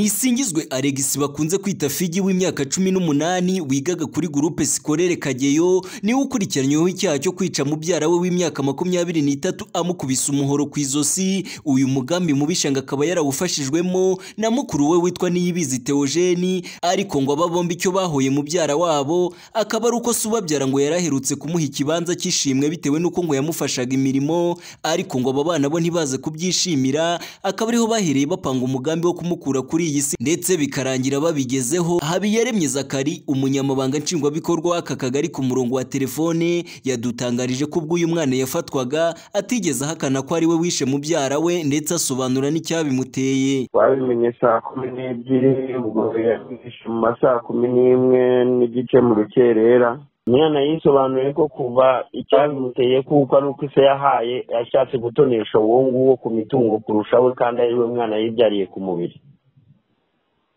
Nisingizwe Alex bakunze kwita Figi w'imyaka cumi n'umunani wigaga kuri gurupe Sikorere Kageyo niwe ukurikiranyweho icyaha cyo kwica mubyara we w'imyaka makumyabiri n'itatu amukubise umuhoro ku izosi uyu mugambi mubisha ngo akaba yarawufashijwemo na mukuru we witwa Niyibizi Theogene ariko ngo aba bombi icyo bahoye mubyara wabo akaba ari uko subabyara ngo yaraherutse kumuha ikibanza cy'ishimwe bitewe n'uko ngo yamufashaga imirimo ariko ngo aba bana bo ntibaze kubyishimira akaba ariho bahereye bapanga umugambi wo kumukura kuri iyi si ndetse bikarangira babigezeho Habiyaremye Zakari umunyamabanga nshingwabikorwa w'aka kagari ku murongo wa telefone yadutangarije ko ubwo uyu mwana yafatwaga atigeze ahakana ko ari we wishe mubyara we ndetse asobanura n'icyabimuteye twabimenye saa kumi n'ebyiri ubwo yabwishe mu ma saa kumi n'imwe n'igice mu rukerera umwana yisobanuye ko kuva icyabimuteye kuko ari uko se yahaye yashatse gutonesha uwo nguwo ku mitungo kurusha we kandi ari we mwana yibyariye ku mubiri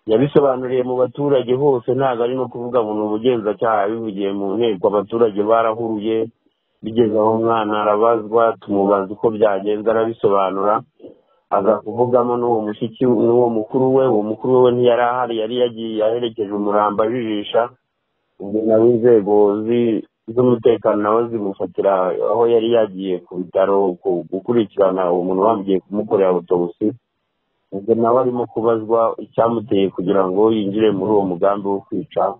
yabisobanuriye mu baturage hose ntabwo ari no kuvuga ngo ni ubugenzacyaha yabivugiye mu nteko abaturage barahuruye bigeze aho umwana arabazwa tumubaza uko byagenze arabisobanura aza kuvugamo n'uwo mushiki n'uwo mukuru we uwo mukuru we ntiyari ahari yari yagiye aherekeje umurambo ajijisha ubwo nawe inzego z'umutekano nawe zimufatira aho yari yagiye ku bitaro gukurikirana uwo muntu bamugiye kumukorera autopsy ubwo nawe arimo kubazwa icyamuteye kugira ngo yinjire muri uwo mugambi wo kwica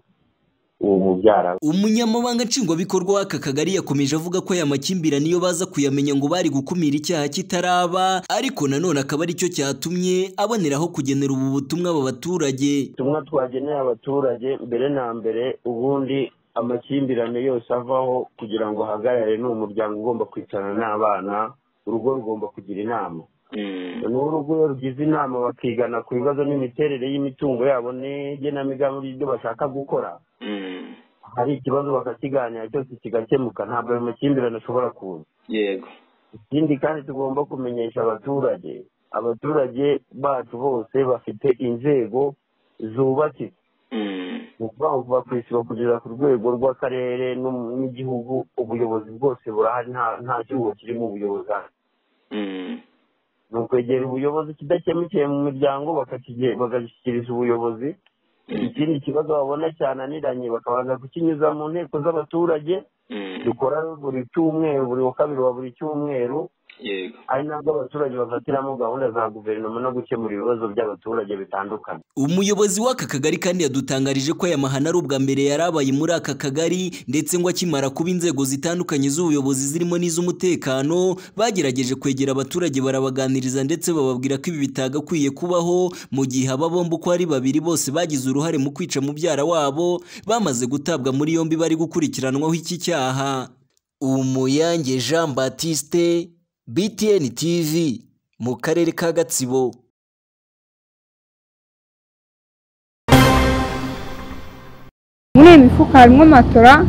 uwo mubyara we umunyamabanga nshingwabikorwa w'aka kagari yakomeje avuga ko aya makimbirane iyo baza kuyamenya ngo bari gukumira icyaha kitaraba ariko nanone akaba aricyo cyatumye aboneraho kugenera ubu butumwa aba baturage ubutumwa twageneye abaturage mbere na mbere ubundi amakimbirane yose avaho kugira ngo ahagarare ni umuryango ugomba kwicarana n'abana urugo rugomba kugira inama noneho urugo iyo rugize inama bakigana ku bibazo n'imiterere y'imitungo yabo n'igenamigambi ry'ibyo bashaka gukora hari ikibazo bakakiganira cyose kigakemuka ntabwo ayo makimbirane ashobora kuza yego ikindi kandi tugomba kumenyesha abaturage abaturage bacu bose bafite inzego zubatse ni ukuvuga ngo kuva ku isibo kugeza ku rwego rw'akarere n'igihugu ubuyobozi bwose burahari nta cyuho kirimo ubuyobozi hano ni ukwegera ubuyobozi kidakemukiye mu miryango bakagishyikiriza ubuyobozi ikindi kibazo babona cyananiranye bakabanza kukinyuza mu nteko z'abaturage dukora buri cyumweru buri wa kabiri wa buri cyumweru yego ari nabwo abaturage bafatiramo gahunda za guverinoma no gukemura ibibazo by'abaturage bitandukanye umuyobozi w'aka kagari kandi yadutangarije ko aya mahano ari ubwa mbere yari abaye muri aka kagari ndetse ngo akimara kuba inzego zitandukanye z'ubuyobozi zirimo n'iz'umutekano bagerageje kwegera abaturage barabaganiriza ndetse bababwira ko ibi bitagakwiye kubaho mu gihe aba bombi uko ari babiri bose bagize uruhare mu kwica mubyara wabo bamaze gutabwa muri yombi bari gukurikiranwaho iki cyaha umuyange jean batiste btn tv mu karere ka gatsibo muri iyi mifuka harimo matora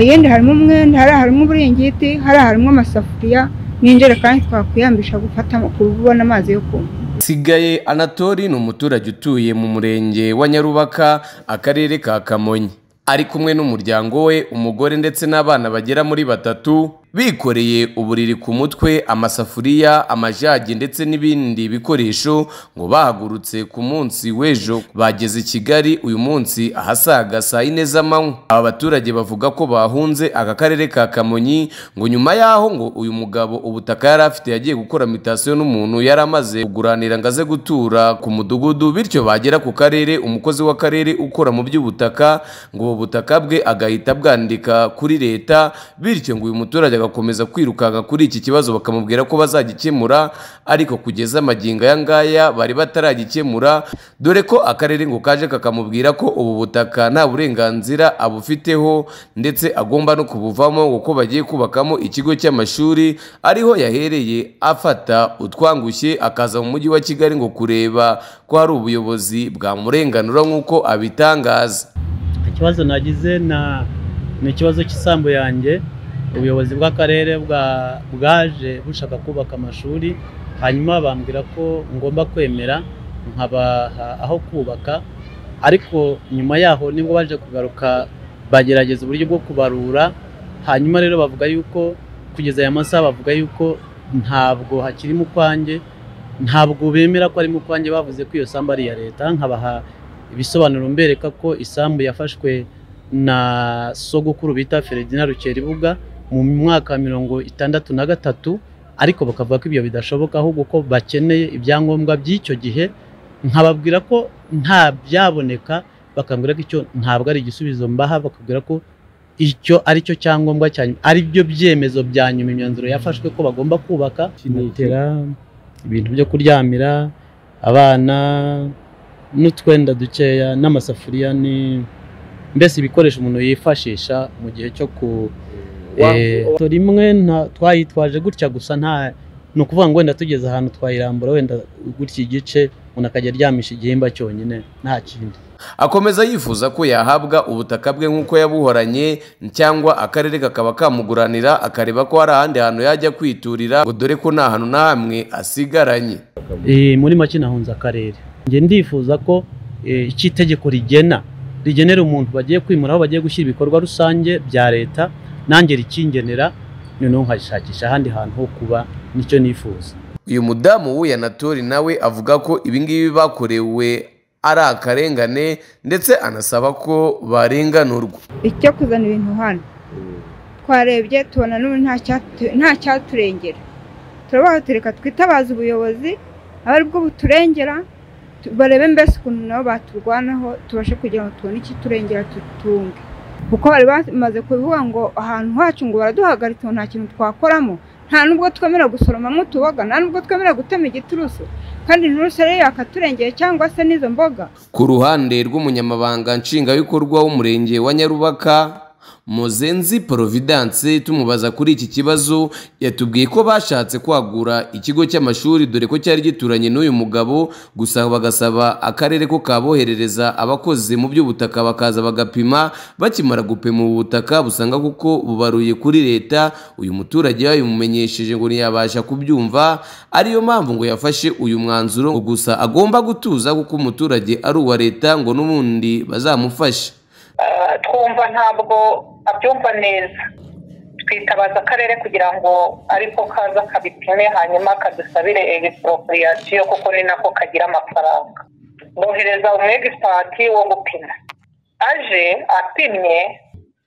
iyindi harimo umwenda hariya harimo uburingiti hariya harimo amasafuriya n'injerekani twakwiyambisha gufata kubona amazi yo kunywa sigaye anatori ni umuturage utuye mu murenge wa nyarubaka akarere ka kamonyi ari kumwe n'umuryango we umugore ndetse n'abana bagera muri batatu bikoreye uburiri ku mutwe amasafuriya amajagi ndetse n'ibindi bikoresho ngo bahagurutse ku munsi w'ejo bageze i kigali uyu munsi ahasaga saa yine z'amanywa aba baturage bavuga ko bahunze aka karere ka kamonyi ngo nyuma y'aho ngo uyu mugabo ubutaka yari afite yagiye gukora mitasiyo n'umuntu yari amaze kuguranira ngo aze gutura ku mudugudu bityo bagera ku karere umukozi w'akarere ukora mu by'ubutaka ngo ubu butaka bwe agahita bwandika kuri leta bityo ngo uyu muturage agakomeza kwirukanka kuri iki kibazo bakamubwira ko bazagikemura ariko kugeza amagingo aya ngaya bari bataragikemura dore ko akarere ngo kaje kakamubwira ko ubu butaka nta burenganzira abufiteho ndetse agomba no kubuvamo kuko bagiye kubakamo ikigo cy'amashuri ariho yahereye afata utwangushye akaza mu mujyi wa kigali ngo kureba ko hari ubuyobozi bwamurenganura nk'uko abitangaza ikibazo nagize na ni ikibazo cy'isambu yanjye ubuyobozi bw'akarere bwa- bwaje bushaka kubaka amashuri hanyuma bambwira ko ngomba kwemera nkabaha aho kubaka ariko nyuma yaho nibwo baje kugaruka bagerageza uburyo bwo kubarura hanyuma rero bavuga yuko kugeza aya masaha bavuga yuko ntabwo hakiri mu kwanjye ntabwo bemera ko ari mu kwanjye bavuze ko iyo sambu ari iya leta nkabaha ibisobanuro mbereka ko isambu yafashwe na sogokuru bita Feredina Rukeribuga mu mwaka mirongo itandatu na gatatu ariko bakavuga ko ibyo bidashoboka ahubwo ko bakeneye ibyangombwa by'icyo gihe nkababwira ko nta byaboneka bakambwira ko icyo ntabwo ari igisubizo mbaha bakabwira ko icyo ari cyo cyangombwa cya nyuma ari byo byemezo bya nyuma imyanzuro yafashwe ko bagomba kubaka matera ibintu byo kuryamira abana n'utwenda dukeya n'amasafuriya ni mbese ibikoresho umuntu yifashisha mu gihe cyo ku eh, rimwe nta- twayitwaje gutya gusa nta ni ukuvuga ngo wenda tugeze ahantu twayirambura wenda gutya igice umuntu akajya aryamisha igihimba cyonyine nta kindi akomeza yifuza ko yahabwa ubutaka bwe nk'uko yabuhoranye cyangwa akarere kakaba kamuguranira akareba ko hari ahandi hantu yajya kwiturira ngo dore ko nta hantu na hamwe asigaranye Eh, muri make nahunze akarere njye ndifuza ko eh, icyo itegeko rigena rigenera umuntu bagiye kwimura aho bagiye gushyira ibikorwa rusange bya leta nanjye rikingenera noneho nkashakisha ahandi hantu ho kuba nicyo nifuza uyu mudamu w'uyanatori nawe avuga ko ibingibi bakorewe ari akarengane ndetse anasaba ko barenganurwa icyo kuzana ibintu hano twarebye tubona n'ubu nta cyatu- nta cyaturengera turabaho tureka twitabaze ubuyobozi aba ari bwo buturengera tu- barebe mbese ukuntu nabo baturwanaho tubashe kugira ngo tubone ikiturengera tutunge kuko bari bamaze kubivuga ngo ahantu hacu ngo baraduhagaritse ngo nta kintu twakoramo nta nubwo twemera gusoromamo utuboga nta nubwo twemera gutema igiturusu kandi inturusu rero yakaturengeye cyangwa se n'izo mboga ku ruhande rw'umunyamabanga nshingwabikorwa w'umurenge wa nyarubaka muzenzi providence tumubaza kuri iki kibazo yatubwiye ko bashatse kwagura ikigo cy'amashuri dore ko cyari gituranye n'uyu mugabo gusa bagasaba akarere ko kaboherereza abakozi mu by'ubutaka bakaza bagapima bakimara gupima ubu butaka busanga kuko bubaruye kuri leta uyu muturage yabimumenyesheje ngo ntiyabasha kubyumva ariyo mpamvu ngo yafashe uyu mwanzuro ngo gusa agomba gutuza kuko umuturage ari uwa leta ngo n'ubundi bazamufashe Ah, twumva ntabwo abyumva neza twitabaza akarere kugira ngo ariko kaza kabipime hanyuma kadusabire egisiporopuriyasiyo kuko ni nako kagira amafaranga bohereza umwegisipati wo gupima aje apimye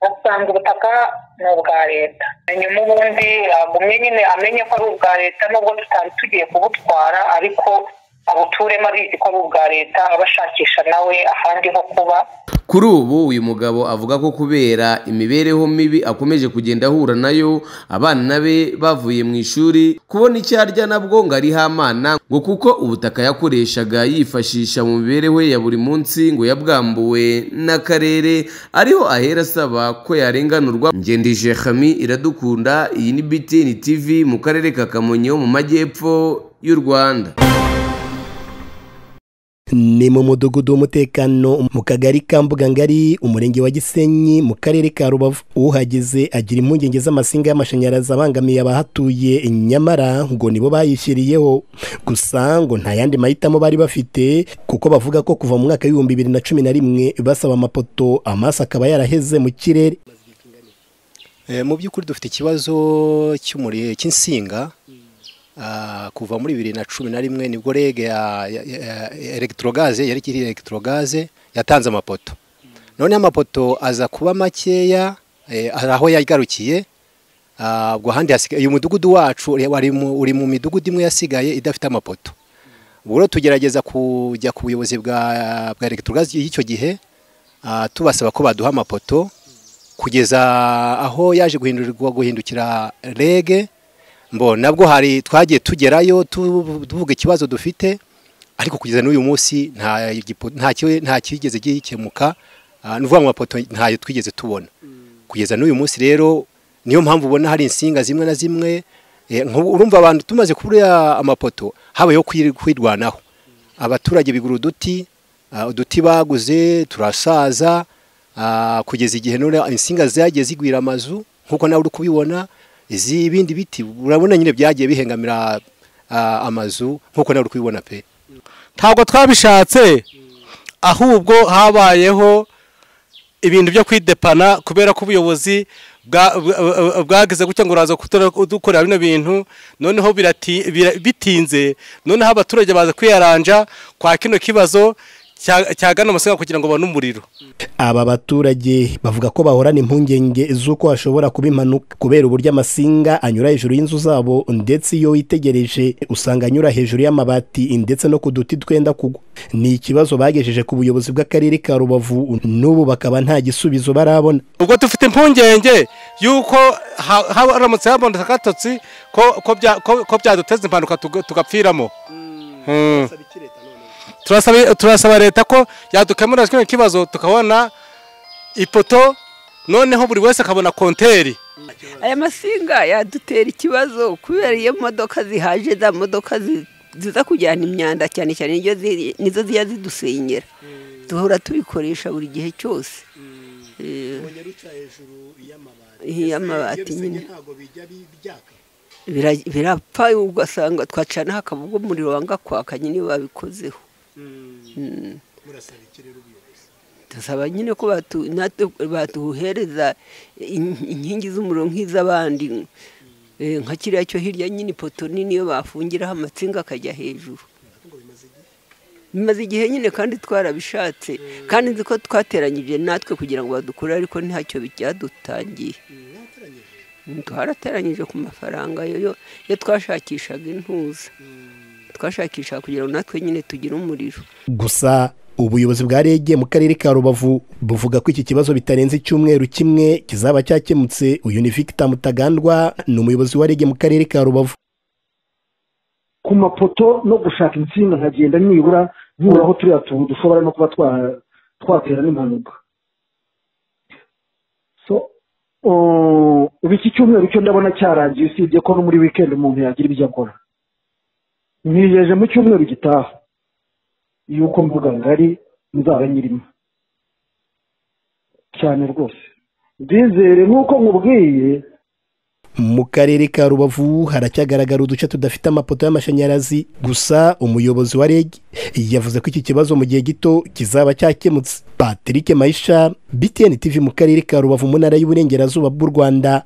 asanga ubutaka ni ubwa leta hanyuma ubundi agumye nyine amenye ko ari ubwa leta nubwo tutari tugiye kubutwara ariko abuturemo abizi ko ari ubwa leta abashakisha nawe ahandi ho kuba kuri ubu uyu mugabo avuga ko kubera imibereho mibi akomeje kugenda ahura nayo abana be bavuye mu ishuri kubona icyo arya nabwo ngo ariho amana ngo kuko ubutaka yakoreshaga yifashisha mu mibereho ye ya buri munsi ngo yabwambuwe n'akarere ariho ahera asaba ko yarenganurwa ngendije hami iradukunda iyi ni btn tv mu karere ka kamonyi ho mu majyepfo y'u rwanda ni mu mudugudu w'umutekano mu kagari ka mbugangari umurenge wa gisenyi mu karere ka rubavu uhageze agira impungenge z'amasinga y'amashanyarazi abangamiye abahatuye nyamara ngo nibo bayishyiriyeho gusa ngo nta yandi mahitamo bari bafite kuko bavuga ko kuva mu mwaka w'ibihumbi bibiri na cumi na rimwe basaba amapoto amaso akaba yaraheze mu kirere Eh, mu by'ukuri dufite ikibazo cy'umuriro cy'insinga Ah, kuva muri bibiri na cumi na rimwe nibwo rege ya, ya, ya electrogaze yari kiri electrogaze yatanze amapoto none amapoto aza kuba makeya eh, hari aho yagarukiye Ah, ubwo ahandi hasigaye uyu mudugudu wacu uri- wari mu- uri mu midugudu imwe yasigaye idafite amapoto ubwo rero tugerageza kujya ku buyobozi bwa bwa electrogaze y'icyo gihe ah, tubasaba ko baduha amapoto kugeza aho yaje guhindurirwa guhindukira rege mbo nabwo hari twagiye tugerayo tu- tuvuga ikibazo dufite ariko kugeza n'uyu munsi nta gipo- nta ki- nta kigeze gikemuka ah, ni ukuvuga ngo amapoto ntayo twigeze tubona kugeza n'uyu munsi rero niyo mpamvu ubona hari insinga zimwe na zimwe eh, nk'ubu urumva abantu tumaze kubura amapoto habayeho kwir- kwirwanaho abaturage bigura uduti ah, uduti baguze turasaza ah, kugeza igihe none insinga zagiye zigwira amazu nk'uko nawe uri kubibona izi ibindi biti urabona nyine byagiye bihengamira ah, amazu nk'uko nawe uri kubibona pe ntabwo twabishatse ahubwo habayeho ibintu byo kwidepana kubera ko ubuyobozi bwa- bwa- bwa- bwageze gutya ngo uraza kutora- kudukorera bino bintu noneho birati- bira- bitinze noneho abaturage baza kwiyaranja kwa kino kibazo cya- cyagana amasenga kugira ngo babone umuriro aba baturage bavuga ko bahorana impungenge z'uko hashobora kuba impanuka kubera uburyo amasinga anyura hejuru y'inzu zabo ndetse iyo witegereje usanga anyura hejuru y'amabati ndetse no ku duti twenda kugwa ni ikibazo bagejeje ku buyobozi bw'akarere ka rubavu n'ubu bakaba nta gisubizo barabona ubwo dufite impungenge y'uko ha- haramutse habonetse akatotsi ko- ko bya- ko- ko byaduteza impanuka tuga- tugapfiramo Mm. Turasaba- turasaba leta ko yadukemurira kino kibazo tukabona ipoto noneho buri wese akabona konteri aya masinga yadutera ikibazo kubera iyo modoka zihaje za modoka zi- ziza kujyana imyanda cyane cyane nizo ziri- nizo zijya zidusenyera duhora tubikoresha buri gihe cyose Eh, y'amabati nyine Bira- birapfa ugasanga twacana hakaba ubwo umuriro wanga kwaka nyine babikozeho Mm. dusaba nyine ko batu- natu- batuhereza in- inkingi z'umuriro nk'iz'abandi Eh, nka kiriya cyo hirya nyine ipoto nini iyo bafungiraho amatsinga akajya hejuru bimaze igihe nyine kandi twarabishatse kandi nzi ko twateranyije natwe kugira ngo badukure ariko ntacyo byadutangiye Mm, twarateranyije ku mafaranga yo- yo yo twashakishaga intuza twashakishaga kugira ngo natwe nyine tugire umuriro gusa ubuyobozi bwa rege mu karere ka rubavu buvuga ko iki kibazo bitarenze icyumweru kimwe kizaba cyakemutse uyu ni victor mutagandwa ni umuyobozi wa rege mu karere ka rubavu ku mapoto no gushaka insinga nkagenda nibura nkuraho turiya tuntu dushobora no kuba twa- twatera n'impanuka so oh, ubu iki cyumweru cyo ndabona cyarangiye usibye ko no muri weekend umuntu yagira ibyo akora ntigejeje mu cyumweru gitaha yuko mvuga ngari nzaba nyirimo cyane rwose byizere nk'uko nkubwiye mu karere ka rubavu haracyagaragara uduce tudafite amapoto y'amashanyarazi gusa umuyobozi wa reg yavuze ko iki kibazo mu gihe gito kizaba cyakemutse patrick mayisha btn tv mu karere ka rubavu mu ntara y'uburengerazuba bw'u rwanda